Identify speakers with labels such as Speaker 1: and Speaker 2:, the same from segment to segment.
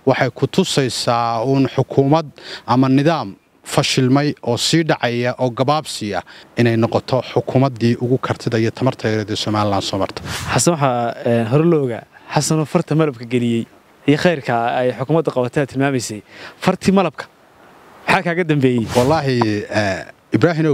Speaker 1: waxay ku tusaysaa uun xukuumad ama nidaam fashilmay oo sii dhacaya oo gabaabsi ah inay noqoto xukuumaddii ugu kartida iyo tamarta yareed ee somalilan soo marta
Speaker 2: xasan waxaa hore loo ogaa xasanoo farta malabka geliyey iyo khayrka ay xukuumadda qabataa tilmaamaysay fartii malabka maxaa kaaga dambeeyey
Speaker 1: wallaahi ibraahimow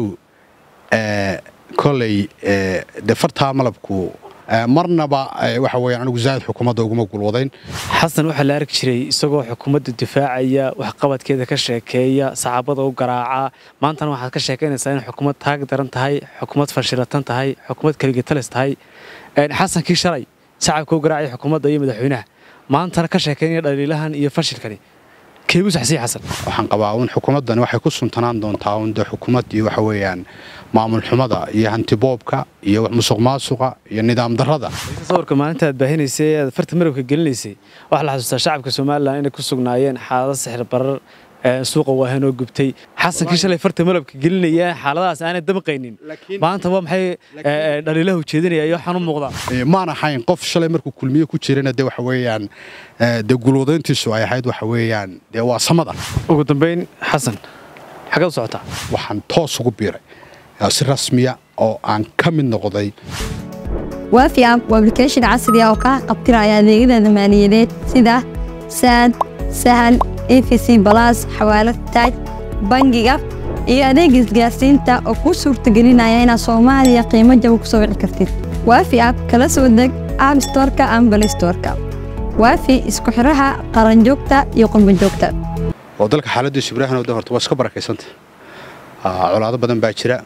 Speaker 1: koley dee fartaa malabku marnaba waxa weeyaan anigu zaa'id xukuumadda uguma gulwadayn
Speaker 2: xasan waxaa la arki jiray isagoo xukuumadda difaacaya waxqabadkeeda ka sheekeeya saxaabada u garaaca maantana waxaad ka sheekaynaysaa in xukuumad taag daran tahay xukuumad fashilatan tahay xukuumad keligatalis tahay xasankii shalay shacabka u garaacaya xukuumadda iyo madaxweynaha maantana ka sheekaynaya dhaliilahan iyo fashilkani keegu saxsii xasan
Speaker 1: waxaan qabaa uun xukuumaddani waxay ku suntanaan doontaa uun dee xukuumaddii waxa weeyaan maamul xumada iyo hantiboobka iyo musuq maasuqa iyo nidaam darrada
Speaker 2: sawirka maalinta aad baahinaysay aad farta marabka gelinaysay waxaa la xasuustaa shacabka somalilan inay ku sugnaayeen xaalado sixir barar suuqa waahan oo gubtay xasankii shalay farta malabka gelinaya xaaladahaas aanay damqaynin maanta waa maxay dhaliilaha ujeedinaya iyo waxaan u muuqdaa
Speaker 1: maan ahayn qof shalay markuu kulmiye ku jirana dee waxa weeyaan dee gulwadayntiisu ay ahayd waxa weeyaan dee waa samada
Speaker 2: ugu dambayn xasan xagee u socotaa
Speaker 1: waxaan toos ugu biiray si rasmiya oo aan ka mid noqday
Speaker 3: waafi app waa application casri ah oo kaa qabtiraya adeegyada maaliyadeed sida saad sahal efc balas xawaalad taaj bangiga iyo adeega isgaarsiinta oo kuu suurtagelinaya inaad soomaaliya qiimo jaba ku soo wici kartid waafi app kala soo deg app storka ama balistorka waafi isku xidhaha qaranjoogta iyo qurbanjoogta
Speaker 1: oo dalka xaaladiisu ibraahim de horta waa iska barakaysanta colaado badan baa jira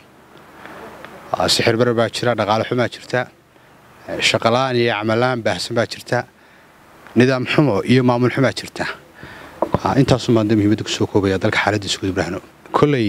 Speaker 1: sixir bare baa jira dhaqaale xumaa jirta shaqalaan iyo camalaan baahsan baa jirta nidaam xumo iyo maamul xumaa jirta intaasun baan de muhiimadda kusoo koobaya dalka xaaladiisa guud ibraahinow kolley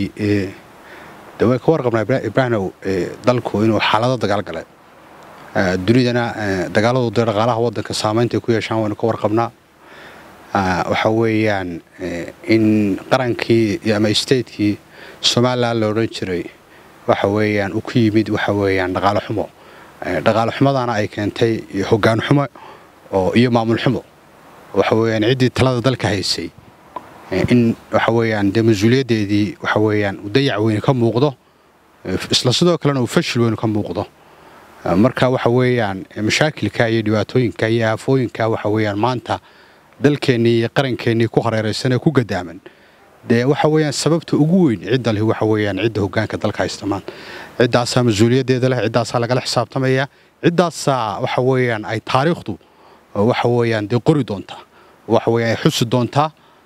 Speaker 1: de way ka warqabnaa ibraahinow dalku inuu xaalado dagaal galay dunidana dagaaladu dee dhaqaalaha waddanka saamaynta ay ku yeeshaan waynu ka warqabnaa waxa weeyaan in qarankii ama statekii somalilan la odhan jiray waxa weeyaan uu ku yimid waxa weeyaan dhaqaale xumo dhaqaale xumadana ay keentay hoggaan xumo iyo maamul xumo waxa weeyaan ciddii talada dalka haysay in waxa weeyaan dee mas-uuliyaddeedii waxa weeyaan uu dayac weyne ka muuqdo isla sidoo kalena uu fashil weyne ka muuqdo marka waxa weeyaan mashaakilka iyo dhibaatooyinka iyo aafooyinka waxa weeyaan maanta dalkeennii iyo qarankeennii ku hareeraysan ee ku gadaaman dee waxa weeyaan sababta ugu weyn cidda leh waxa weeyaan cidda hoggaanka dalka haysta maanta ciddaasaa mas-uuliyaddeeda leh ciddaasaa lagala xisaabtamaya ciddaasaa waxa weeyaan ay taariikhdu waxa weeyaan dee qori doontaa waxa weeyaan ay xusi doontaa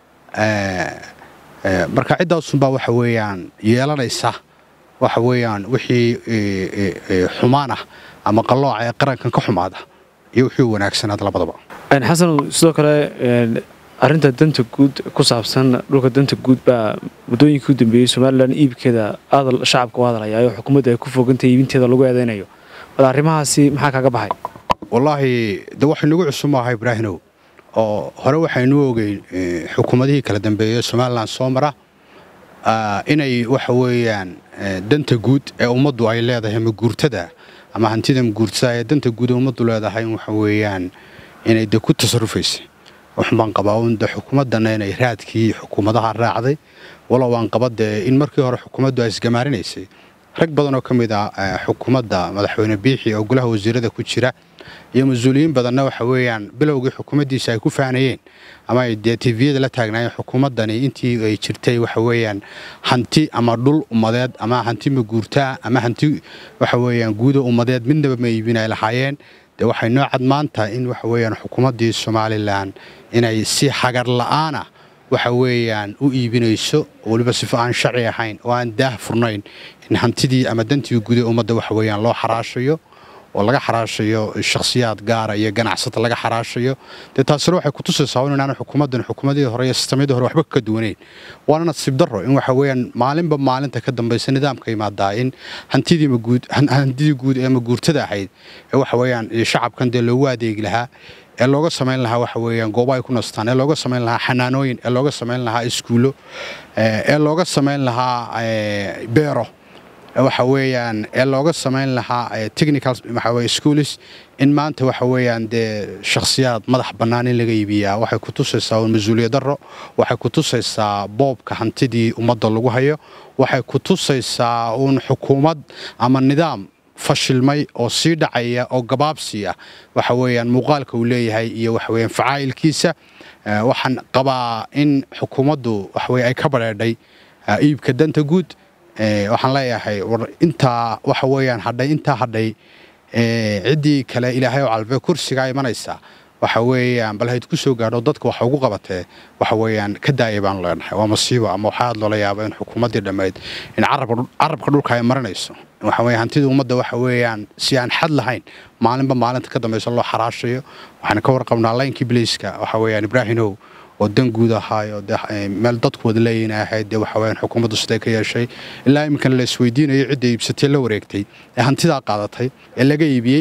Speaker 1: marka ciddaasunbaa waxa weeyaan yeelanaysa waxa weeyaan wixii xumaan ah ama qallooca ee qarankan ka xumaada iyo wixii wanaagsanaad labadaba
Speaker 2: xasan sidoo kale arrinta danta guud ku saabsan dhulka danta guud baa muddooyinkii u dambeeyey somalilan iibkeeda aad shacabka u hadlayaa oo xukuumadda ay ku fogantahay iibinteeda lagu eedaynayo bal arrimahaasi maxaa kaaga baxay
Speaker 1: wallaahi de waxay nagu cusub maaha ibraahinow oo hore waxaynu ogeyn xukuumadihii kala dambeeyey somalilan soo mara inay waxa weeyaan danta guud ee ummaddu ay leedahay maguurtada ama hantida maguurtada ee danta guud ee ummaddu leedahay waxa weeyaan inay de ku tasarufaysa waxun baan qabaa un de xukuumaddana inay raadkii xukuumadaha raacday walow aan qaba dee in markii hore xukuumaddu ay isgamaarinaysay rag badan oo ka mid ah xukuumadda madaxweyne biixi oo golaha wasiirada ku jira iyo mas-uuliyiin badanna waxa weeyaan bilowgii xukuumaddiisa ay ku faanayeen ama ay dee tiviyada la taagnaayeen xukuumaddani intii ay jirtay waxa weeyaan hanti ama dhul ummadeed ama hanti maguurtaa ama hanti waxa weeyaan guuda ummadeed midnaba ma iibin ay lahaayeen dee waxay noo cad maanta in waxa weeyaan xukuumaddii somalilan inay si hagar la'aana waxa weeyaan u iibinayso weliba sifo aan sharci ahayn oo aan daah furnayn in hantidii ama dantii guud ee ummadda waxa weeyaan loo xaraashayo oo laga xaraashayo shakhsiyaad gaara iyo ganacsata laga xaraashayo dee taasina waxay kutusaysaa in inaanu xukuumaddan xukuumadihii hore iyo sistamyadii hore waxba ka duwanayn waana nasiib darro in waxa weeyaan maalinba maalinta ka dambaysa nidaamka imaadaa in hantidii maguud hantidii guud ee maguurtada ahayd ee waxa weeyaan shacabkan dee loogu adeegi lahaa ee looga samayn lahaa waxa weeyaan goobo ay ku nastaan ee looga samayn lahaa xanaanooyin ee looga samayn lahaa iskuullo ee looga samayn lahaa beero waxa weeyaan ee looga samayn lahaa technical waxa weye schools in maanta waxa weeyaan dee shakhsiyaad madax bannaan in laga iibiyaa waxay ku tusaysaa uun mas-uuliyad darro waxay ku tusaysaa boobka hantidii ummadda lagu hayo waxay ku tusaysaa uun xukuumad ama nidaam fashilmay oo sii dhacaya oo gabaabsi ah waxa weeyaan muuqaalka uu leeyahay iyo waxa weeyaan facaa'ilkiisa waxaan qabaa in xukuumaddu waxaweye ay ka badheedhay iibka danta guud waxaan leeyahay war intaa waxa weeyaan hadhay intaa hadhay ciddii kale ilaahay oo calbe kursigaa imanaysa waxa weeyaan bal hayd ku soo gaadho dadka waxa ugu qabatee waxa weeyaan ka daaya baanu leenahay waa masiibo ama waxaa aad loola yaaba in xukuumaddii dhammayd in carabka dhulka ay marinayso waxa weeye hantida ummadda waxa weeyaan si aan xad lahayn maalinba maalinta ka dambaysa loo xaraashayo waxaan ka warqabnaa laynkii biliiska waxa weeyaan ibraahimow oo dan guud ahaayo meel dadku wada leeyihin ahayd dee waxa weyaan xukuumaddu siday ka yeeshay ilaa iminkana la isweydiinayo cidda iibsatay la wareegtay ee hantidaa qaadatay ee laga iibiyey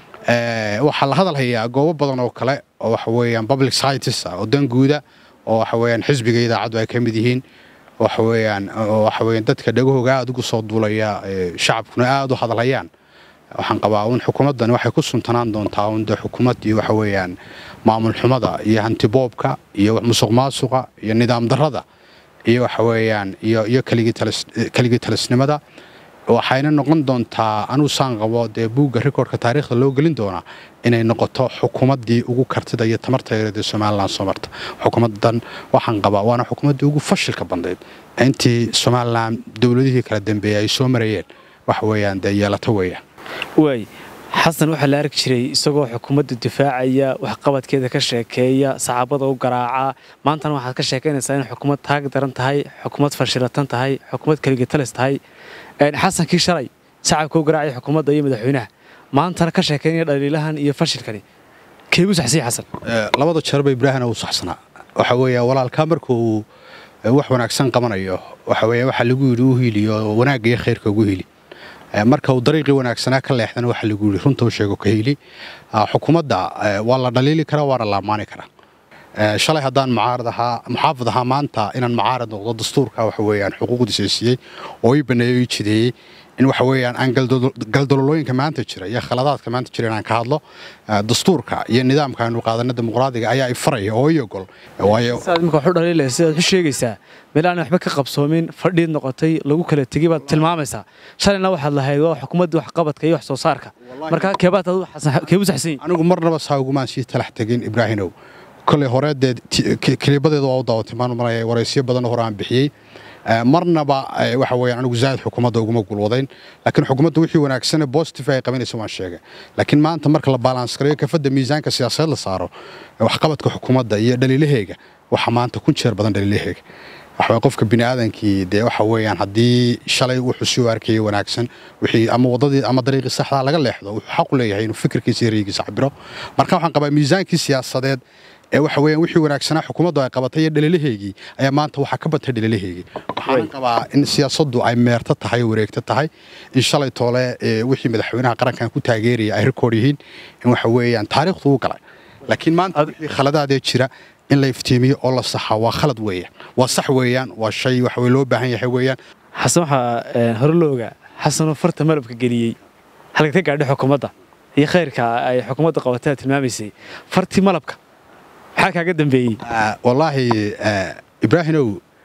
Speaker 1: waxaa la hadal hayaa goobo badan oo kale oo waxa weeyaan public societies ah oo dan guuda oo waxa weeyaan xisbiga idaacaddu ay ka mid yihiin waxa weeyaan waxa weeyaan dadka dhagahooga aad ugu soo duulaya shacabkuna aad u hadalhayaan waxaan qabaa un xukuumaddan waxay ku suntanaan doontaa un dee xukuumaddii waxa weeyaan maamul xumada iyo hantiboobka iyo musuq maasuqa iyo nidaam darrada iyo waxa weeyaan iyo iyo keligii talisnimada waxayna noqon doontaa anuu saan qabo dee buugga rikoorka taariikhda loo gelin doonaa inay noqoto xukuumaddii ugu kartida iyo tamarta yareedee somalilan soo marta xukuumaddan waxaan qabaa waana xukuumaddii ugu fashilka bandayd intii somalilan dowladihii kala dambeeyey ay soo marayeen waxa weeyaan dee yeelato weeyaan
Speaker 2: waay xasan waxaa la arki jiray isagoo xukuumadda difaacaya waxqabadkeeda ka sheekeeya saxaabada u garaaca maantana waxaad ka sheekaynaysaa in xukuumad taag daran tahay xukuumad fashilatan tahay xukuumad keligatalis tahay xasankii shalay shacabka u garaacaya xukuumadda iyo madaxweynaha maantana ka sheekaynaya dhaliilahan iyo fashilkani keegu saxsiya xasan
Speaker 1: labada jeerba ibraahina uu saxsanaa waxa weeya walaalkaa marka uu wax wanaagsan qabanayo waxa weeya waxaa lagu yidhi u hiiliyo wanaagga iyo khayrka ugu hiili marka uu dariiqii wanaagsanaa ka leexdana waxaa lagu yidhi runta u sheego ka hiili xukuumadda waa la dhaliili karaa waana la ammaani karaa shalay haddaan mucaarad ahaa muxaafid ahaa maanta inaan mucaarad noqdo dastuurka waxa weeyaan xuquuqdiisa siiyey oo ii baneeyo ii jideeyey in waxa weeyaan aan galdololooyinka maanta jira iyo khaladaadka maanta jira inaan ka hadlo dastuurka iyo nidaamka aanu qaadana dimuqraadiga ayaa i faraya oo ii ogol waayo
Speaker 2: saad imika waxu dhaliilaya sidaad u sheegaysaa meel aan waxba ka qabsoomin fadhiid noqotay lagu kala tegey baad tilmaamaysaa shalayna waxaad lahayd waa xukuumadda waxqabadka iyo wax soo saarka marka keebaad keebu saxsan yihin
Speaker 1: anigu marnaba saa ugumaan sii talax tegin ibraahinow koley hore dee keliibadeeda waa u daawatay maan maraya waraysyo badan hore aan bixiyey marnaba waxa weeyaan anigu zaahid xukuumadda uguma gulwadayn laakiin xukuumadda wixii wanaagsan ee positive ay qabanaysa waan sheegay laakiin maanta marka la balans gareeyo kafadda miisaanka siyaasadeed la saaro waxqabadka xukuumadda iyo dhaliilaheega waxa maanta kun jeer badan dhaliilaheega waxa qofka bini aadankii dee waxa weeyaan haddii shalay wuxuu sii arkayay wanaagsan wixii ama wadadii ama dariiqii saxdaa laga leexdo wuxuu xaq u leeyahay inuu fikirkiisa iyo raygiisa cabiro marka waxaan qabaa miisaankii siyaasadeed ee waxa weeyaan wixii wanaagsanaa xukuumaddu ay qabatay iyo dhaliilaheygii ayaa maanta waxaa ka batay dhaliilaheygii waxaan qabaa in siyaasaddu ay meerto tahay oo wareegto tahay in shalay toole wixii madaxweynaha qarankan ku taageeraya ay rikoor yihiin in waxa weeyaan taariikhdu u galay laakiin maanta wixii khaladaadee jira in la iftiimiyo oo la saxa waa khalad weeyaan waa sax weeyaan waa shay waxa loo baahan yahay weeyaan
Speaker 2: xasan waxaa hore loo ogaa xasanoo farta malabka geliyey halka ka gaadhay xukuumadda iyo khayrka ay xukuumadda qabatay aad tilmaamaysay fartii malabka maxaa kaaga dambeeyey
Speaker 1: wallaahi ibraahinow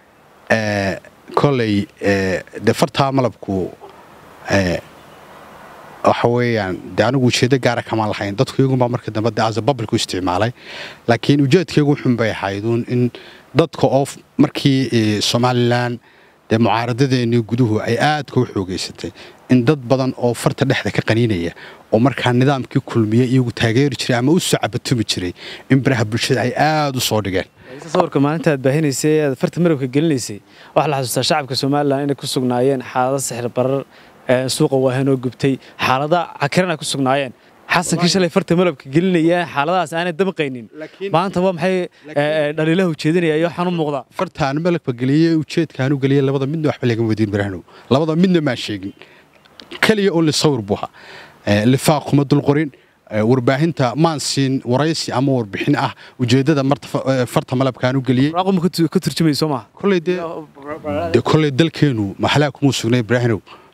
Speaker 1: koley dee fartaa malabku waxa weeyaan dee anigu ujeeddo gaara kamaan lahayn dadku iyagunbaa marka dambe dee asa babalku isticmaalay laakiin ujeedkaygu xun bay ahayduun in dadka oo markii somalilan dee mucaaradadeennii guduhu ay aadka u xoogaysatay in dad badan oo farta dhexda ka qaniinaya oo markaa nidaamkii kulmiye iyagu taageeri jiray ama u soo cabatumi jiray in baraha bulshada ay aad u soo dhigeen
Speaker 2: sawirka maalinta aad baahinaysay aad farta marabka gelinaysay waxaa la xasuustaa shacabka somalilan inay ku sugnaayeen xaalado sixir barar suuqa waahan oo gubtay xaalada cakiran ay ku sugnaayeen xasankii shalay farta malabka gelinaya xaaladahaas aanay damqaynin maanta waa maxay dhaliilaha ujeedinaya iyo waxaan u muuqdaa
Speaker 1: fartaan malabka geliyey ujeedkaan u geliyey labada midna waxba lagama wadiin barahnow labada midna maan sheegin keliya oo lisawir buu ahaa lifaaq kuma dulqorin warbaahinta maan siin waraysi ama warbixin ah ujeeddada farta malabkaan u geliyey
Speaker 2: ka turjumayso maaha
Speaker 1: koley dee koley dalkeenu maxalaa kuma sugnay ibraahinow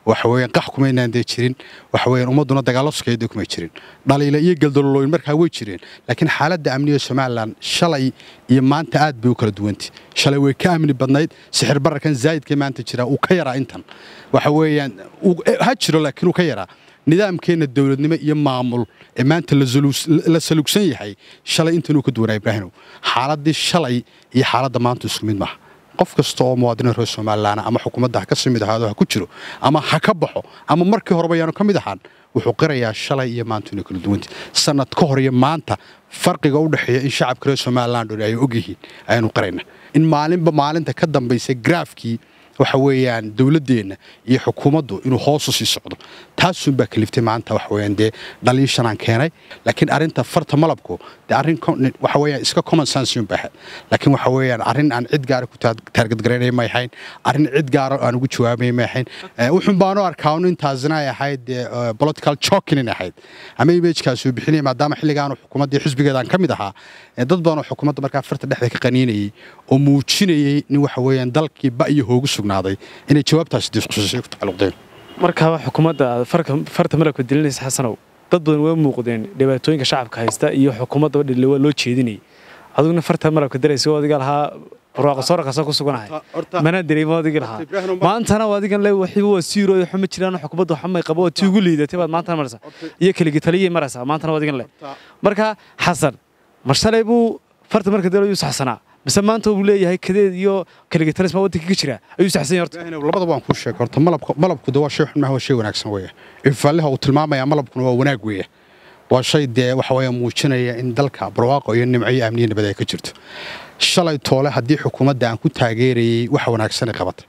Speaker 1: waxa weeyaan qax kumaynaan dee jirin waxa weeyaan ummadduna dagaallo sukeeda kumay jirin dhaliila iyo galdololooyin markaa way jireen laakiin xaaladda amniga somalilan shalay iyo maanta aad bay u kala duwantay shalay way ka amni badnayd sixir bararkan zaa'idka maanta jira uu ka yaraa intan waxa weeyaan ha jiro laakiin uu ka yaraa nidaamkeenna dowladnimo iyo maamul ee maanta la salugsan yahay shalay intanuu ka duwanaa ibraahimow xaaladdii shalay iyo xaaladda maanta isku mid maaha qof kasta oo muwaadiniin reer somalilan ama xukuumadda ha ka sii mid ahaado ha ku jiro ama ha ka baxo ama markii horeba yaanu ka mid ahaan wuxuu qirayaa shalay iyo maanta inay kala duwantay sanad ka hor iyo maanta farqiga u dhexeeya in shacabka reer somalilan dhooni ay ogyihiin ayaanu qirayna in maalinba maalinta ka dambaysa graafkii waxa weeyaan dowladdeenna iyo xukuumaddu inuu hoosu sii socdo taasunbaa kaliftay maanta waxa weeyaan dee dhaliishanaan keenay laakiin arrinta farta malabku dee arrin waxa weeyaan iska common sense un baaxad laakiin waxa weeyaan arrin aan cid gaara ku taargadgaraynay may ahayn arrin cid gaara aan ugu jawaabay may ahayn wuxun baanu arkaa un intaasina ay ahayd dee political choking in ahayd ama imagekaas uu bixinaya maadaama xilligaanu xukuumaddii xisbigeedaan ka mid ahaa dad badanoo xukuumadda markaa farta dhexda ka qaniinayay oo muujinayay nin waxa weeyaan dalkii ba iyo hoogu sugnaaday inay jawaabtaasi disqususay ku tacalluqdeen
Speaker 2: markaaba xukuumadda aad farta malabka dilinaysa xasanow dad badan way muuqdeen dhibaatooyinka shacabka haysta iyo xukuumaddaba dhille waa loo jeedinayay adiguna farta malabka diraysa oo adiga lahaa barwaaqo soo rakasa ku suganahay mana dareemo adigi lahaa maantana adigan le waxiba waa siiro iyo xuma jiraan xukuumadda xumay qabo oo tii ugu liidatay baad maantana maraysaa iyo keligi taliyay maraysaa maantana adigan le marka xasan mar shalay buu farta marka dalayu saxsanaa mise maanta uu leeyahay kadeed iyo kaligitarisma waddanka ka jira ayuu saxsan yahay horta
Speaker 1: labada waan kuu sheegay horta malabku malabku de waa shay xun maaha waa shay wanaagsan weeye ifaaliha uu tilmaamaya malabkuna waa wanaag weeye waa shay dee waxa weeye muujinaya in dalka barwaaqo iyo nimco iyo amniyo nabad ay ka jirto shalay toole haddii xukuumadda aan ku taageerayey waxa wanaagsanay qabatay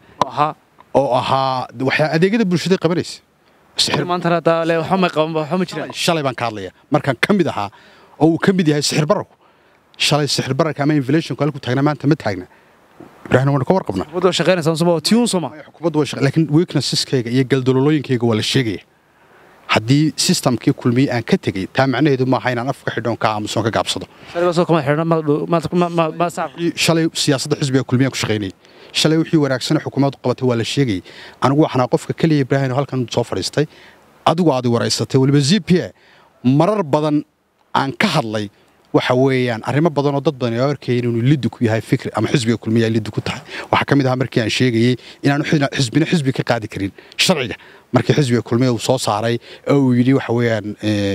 Speaker 1: oo ahaa waxyaa adeegyada bulshada qabanaysa
Speaker 2: maantana haddaa le waxba may qaban waxba ma jiraan
Speaker 1: shalay baan ka hadlaya markaan ka mid ahaa oo uu ka mid yahay sixir bararku shalay sixir bararka ama inflationku halku taagna maanta ma taagna ibraahim waan ka warqabnaa
Speaker 2: xukuumadda waa shaqaynaysaa suma tiyuun suma
Speaker 1: xukuumaddu waa shaqo laakiin weaknesseskayga iyo galdololooyinkayga waa la sheegaya haddii systemkii kulmiye aan ka tegey taa macnaheedu maaha inaan afka xidhoon ka aamusoon ka gaabsado shalay siyaasadda xisbiga kulmiya ku shaqaynayay shalay wixii wanaagsan xukuumaddu qabatay waa la sheegayay anigu waxanaa qofka keliya ibraahim halkan soo fadhiistay adigu aad waraysatay weliba z p a marar badan aan ka hadlay waxa weeyaan arrimo badan oo dad badan oo arkayay inuu liddi ku yahay fikri ama xisbiga kulmiya liddi ku tahay waxaa ka mid ahaa markii aan sheegayey inaanu xisbina xisbi ka qaadi karin sharciga markii xisbiga kulmiya uu soo saaray oo uu yidhi waxa weeyaan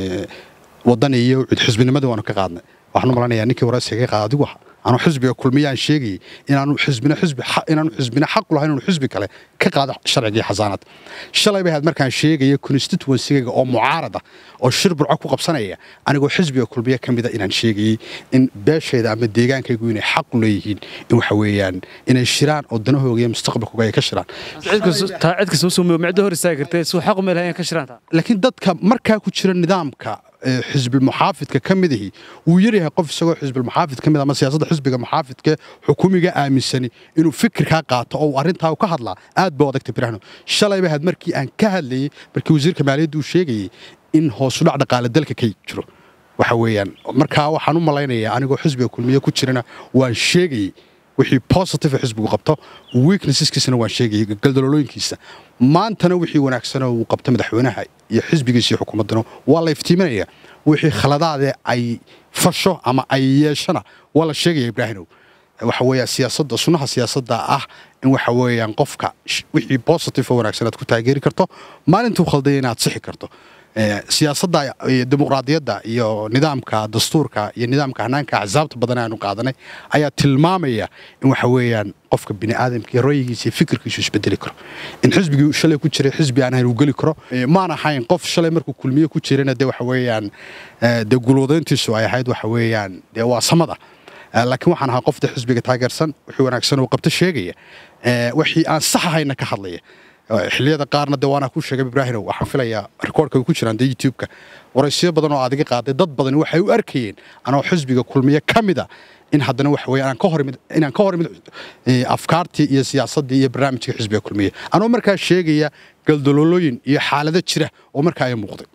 Speaker 1: waddan iyo cud xisbinimadii waanu ka qaadnay waxaan u malanayaa ninkii waraysiga ka qaada adigu aha anuu xisbiga kulmiya aan sheegayey inaanu xisbina xisbi inaanu xisbina xaq u lahayn inuu xisbi kale ka qaado sharcigii xasaanad shalay bay ahayd markaan sheegaya constituency-ga oo mucaarada oo shir burco ku qabsanaya anigoo xisbiga kulmiya ka mida inaan sheegayey in beeshayda ama deegaankaygu inay xaq u leeyihiin in waxa weeyaan inay shiraan oo danahooga iyo mustaqbalkooga ay ka shiraan
Speaker 2: taa cid kasta usoo micdo hor istaagi kartee suu xaq uma lahayn ka shiraan taa
Speaker 1: laakiin dadka markaa ku jira nidaamka xisbilmuxaafidka ka midahi wuu yaryahay qof isagoo xisbilmuxaafid ka mid ama siyaasadda xisbiga muxaafidka xukuumiga aaminsani inuu fikirkaa qaato oo arrintaa ka hadlaa aad buu adagtay birahno shalay bay ahayd markii aan ka hadlayey markii wasiirka maaliyadda uu sheegayey in hoosudhac dhaqaale dalka ka jiro waxa weeyaan markaa waxaan u malaynayaa anigoo xisbiga kulmiye ku jirana waan sheegayey wixii positive xisbigu qabto weaknesseskiisana waan sheegayay galdalolooyinkiisa maantana wixii wanaagsanoo uu qabto madaxweynaha iyo xisbigiisa iyo xukuumaddana waa la iftiiminaya wixii khaladaade ay fasho ama ay yeeshana waa la sheegaya ibraahimow waxa weeya siyaasadda sunnaha siyaasadda ah in waxa weeyaan qofka wixii positive oo wanaagsan aad ku taageeri karto maalintuu khaldaya inaad sixi karto siyaasadda dimuqraadiyadda iyo nidaamka dastuurka iyo nidaamka hanaanka axsaabta badan aanu qaadanay ayaa tilmaamaya in waxa weeyaan qofka bini aadamka iyo ra'yigiisa iyo fikirkiisu isbedeli karo in xisbigii shalay ku jiray xisbi aan ahayn uu geli karo maan ahayn qof shalay markuu kulmiye ku jirana dee waxa weeyaan dee gulwadayntiisu ay ahayd waxa weeyaan dee waa samada laakiin waxaan ahaa qofta xisbiga taageersan wixii wanaagsan uu qabto sheegaya wixii aan sax ahayna ka hadlaya xilliyada qaarna dee waana ku sheegay ibraahimow waxaan filayaa rikoorka ay ku jiraan dee youtube-ka waraysiyo badan oo adiga qaaday dad badan waxay u arkayeen anoo xisbiga kulmiye ka mida in haddana waxa weeye aan ka hor imid inaan ka hor imid afkaartii iyo siyaasaddii iyo barnaamijka xisbiga kulmiye anoo markaa sheegaya galdololooyin iyo xaalado jira oo markaa ay muuqday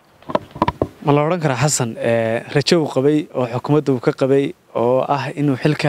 Speaker 2: ma la odhan karaa xasan rajo uu qabay oo xukuumadda uu ka qabay oo ah inuu xil ka helo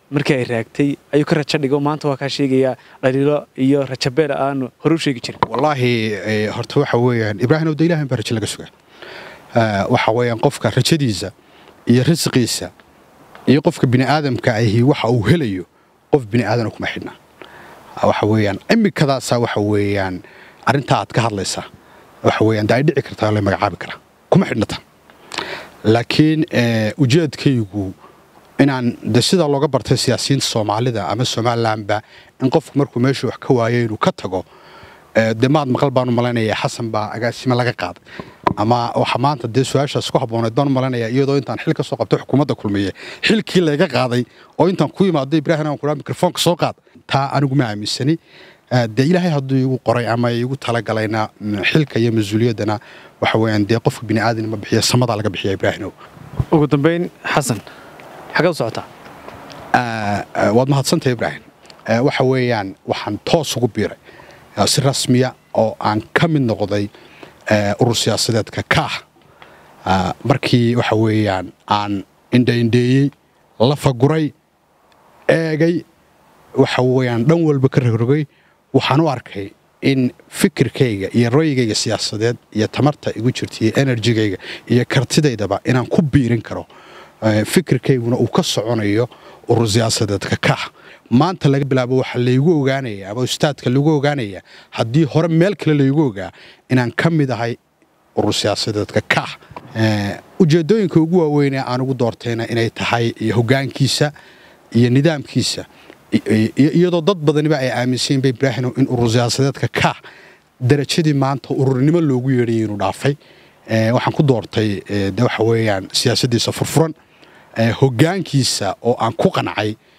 Speaker 2: markii ay raagtay ayuu ka rajo dhigo maanta waa kaa sheegayaa dhaliilo iyo rajabeel aanu hore u sheegi jirin
Speaker 1: wallaahi horta waxa weeyaan ibraahim owda ilahan baa rajo laga sugaa waxa weeyaan qofka rajadiisa iyo risqiisa iyo qofka bini aadamka ahi waxa uu helayo qof bini aadana kuma xidhna waxa weeyaan imikadaasaa waxa weeyaan arrintaa aad ka hadlaysaa waxa weeyaan de ay dhici kartaa la magacaabi karaa kuma xidhnata laakiin ujeedkaygu inaan de sidaa looga bartay siyaasiyiinta soomaalida ama somalilanba in qofku markuu meeshuu wax ka waayo inuu ka tago de maad maqal baanu malaynayaa xasan baa agaasimo laga qaaday ama waxa maanta dee su-aashaas ku habbooneed baanu malaynayaa iyadoo intaan xil ka soo qabtay xukuumadda kulmiye xilkii layga qaaday oo intaan ku imaado ibraahim aan kuraa mikrofoonka soo qaad taa anigu ma aaminsani dee ilaahay hadduu igu qoray ama igu talagalayna xilka iyo mas-uuliyaddana waxa weeyaan dee qofka bini aadan ma bixiya samadaa laga bixiya ibraahimow
Speaker 2: ugu dambayn xasan xagee u socotaa
Speaker 1: waad mahadsantahay ibraahim waxa weeyaan waxaan toos ugu biiray si rasmiya oo aan ka mid noqday urur siyaasadeedka kaah markii waxa weeyaan aan indhaindheeyey lafaguray eegay waxa weeyaan dhan walba ka rogrogay waxaan u arkay in fikirkayga iyo ra'yigayga siyaasadeed iyo tamarta igu jirta iyo enerjigayga iyo kartidaydaba inaan ku biirin karo fikirkayguna uu ka soconayo urur siyaasadeedka kaah maanta laga bilaabo waxaa laygu ogaanaya ama ustaadka lagu ogaanaya haddii hore meel kale laygu ogaa inaan ka mid ahay urur siyaasadeedka kaah ujeeddooyinka ugu waaweynee aan ugu doortayna inay tahay hoggaankiisa iyo nidaamkiisa iyadoo dad badaniba ay aaminsanyiinba ibraahino in urur siyaasadeedka kaah darajadii maanta ururnimo loogu yeedhayay inuu dhaafay waxaan ku doortay de waxa weeyaan siyaasaddiisa furfuran hoggaankiisa oo aan ku qancay